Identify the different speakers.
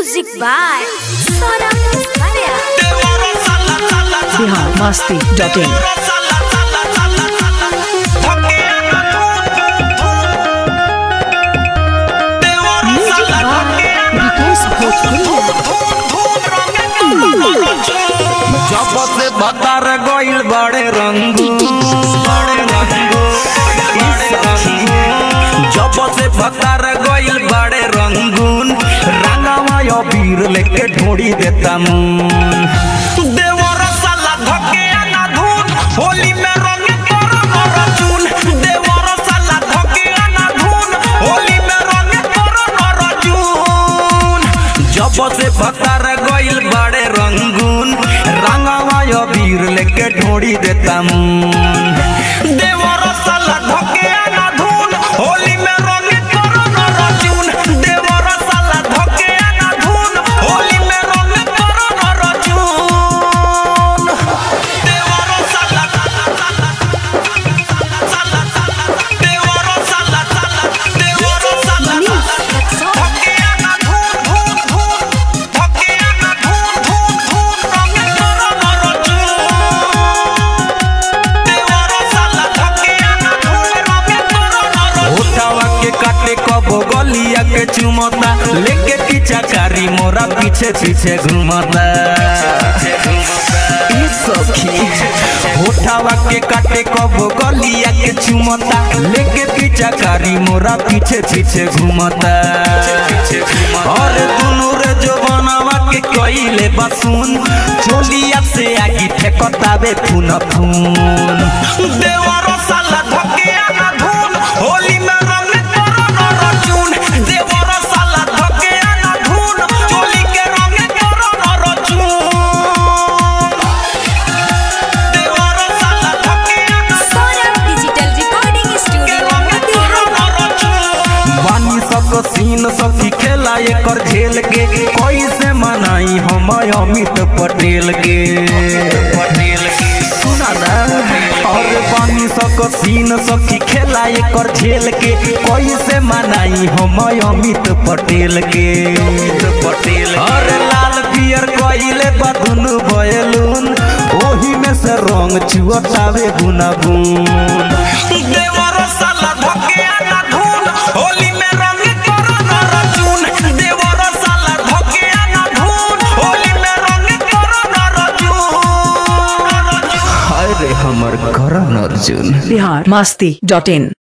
Speaker 1: Music by Sonam Maria.
Speaker 2: Bihar Masti dot in
Speaker 1: Music by Vikesh Bhojpuria.
Speaker 3: जब से बतर गइल बड़े रंगू बड़े रंगू बड़े रंगू जब से बतर गइल बड़े रंगून रंगवा यो बीर लेके ढोड़ी देता मुन देवर साला धके आना धून होली में रंग करो नर चून देवर साला धके आना धून होली में रंग करो नर चून जब से बतर गइल बड़े रंगून रंगवा यो वीर लेके ढोड़ी देता मुन देवर साला धके आना धून होली में रंग करो नर चून देवर साला धके आना धून होली में रंग करो नर चून देवर साला देवर साला देवर साला धके आना धून धून धून धके आना धून धून धून रंग करो नर चून देवर साला धके आना धून रंग करो नर होठावा के काटे कबो गलिया के चुमता लेके पीछा कारी मोरा पीछे पीछे घुमता ई सखी होठावा के काटे कबो गलिया के चुमता लेके पीछा कारी मोरा पीछे पीछे घुमता और दुनु रे जो बनावा के कइले बसुन चोलिया से आगी फेकतावे फून फून देवर साला धके आना धून होली में रंग करो नर चून देवर साला धके आना धून चोली के रंग करो नर चून देवर साला धके आना
Speaker 1: Sonam Digital Recording Studio, Motihari.
Speaker 3: बानी सक सीन सखी खेला एकर झेल के कैसे मनाई हम अमित पटेल के पटेल के सुना ना और बानी सक सीन सखी खेला एकर झेल के कैसे मनाई हम अमित पटेल के पटेल और लाल पियर कइले बदुन बयलून ओही में से रंग चुअतावे गुना गुन देवर साला धके आना धून होली में रंग करो नर चून देवर साला धके आना धून होली में रंग करो नर चून हाय रे हमर करण अर्जुन
Speaker 2: बिहार मस्ती डॉट इन